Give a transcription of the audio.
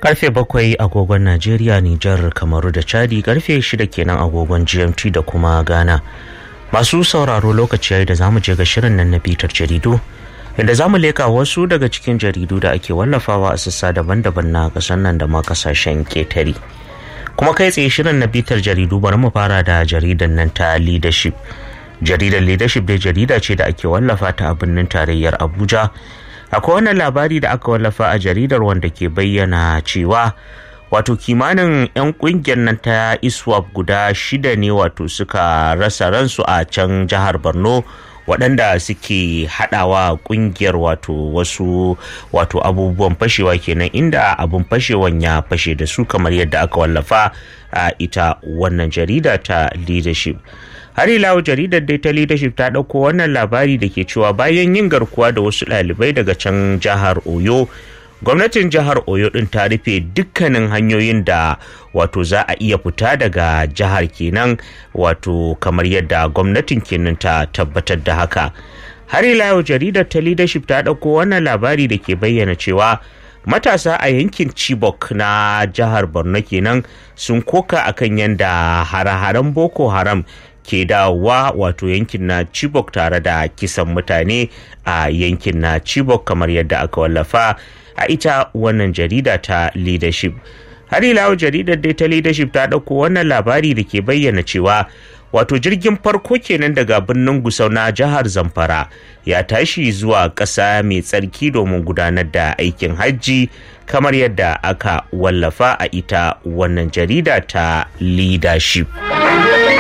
karfe bakwai agogon najeriya nijar kamaru da chadi karfe shida kenan agogon gmt da kuma ghana masu sauraro lokaci yayi da zamu je ga shirin nan na bitar jaridu inda zamu leka wasu daga cikin jaridu da ake wallafawa a sassa daban-daban na kasan nan da ma kasashen ketare kuma kai tsaye shirin na bitar jaridu bari mu fara da jaridan nan ta leadership jaridar leadership dai jarida ce da ake wallafa ta a birnin tarayyar abuja akwai wannan labari da aka wallafa a jaridar wanda ke bayyana cewa wato kimanin 'yan kungiyar nan ta iswap guda shida ne wato suka rasa ransu a can jihar borno waɗanda suke haɗawa ƙungiyar wato wasu wato abubuwan fashewa kenan inda abun fashewan ya fashe da su kamar yadda aka wallafa a ita wannan jarida ta leadership har ila jaridar dai ta leadership ta ɗauko wannan labari da ke cewa bayan yin garkuwa da wasu ɗalibai daga can jihar oyo gwamnatin jihar oyo din ta rufe dukkanin hanyoyin da wato za a iya fita daga jihar kenan wato kamar yadda gwamnatin kenan ta tabbatar da haka har ila yau jaridar ta leadership ta ɗauko wannan labari da ke bayyana cewa matasa a yankin chibok na jihar borno kenan sun koka akan yadda hare-haren boko haram ke dawowa wato yankin na chibok tare da kisan mutane a yankin na chibok kamar yadda aka wallafa a ita wannan jarida ta leadership har ila jaridar dai ta leadership ta ɗauko wannan labari da ke bayyana cewa wato jirgin farko kenan daga birnin gusau na jihar zamfara ya tashi zuwa ƙasa mai tsarki domin gudanar da aikin hajji kamar yadda aka wallafa a ita wannan jarida ta leadership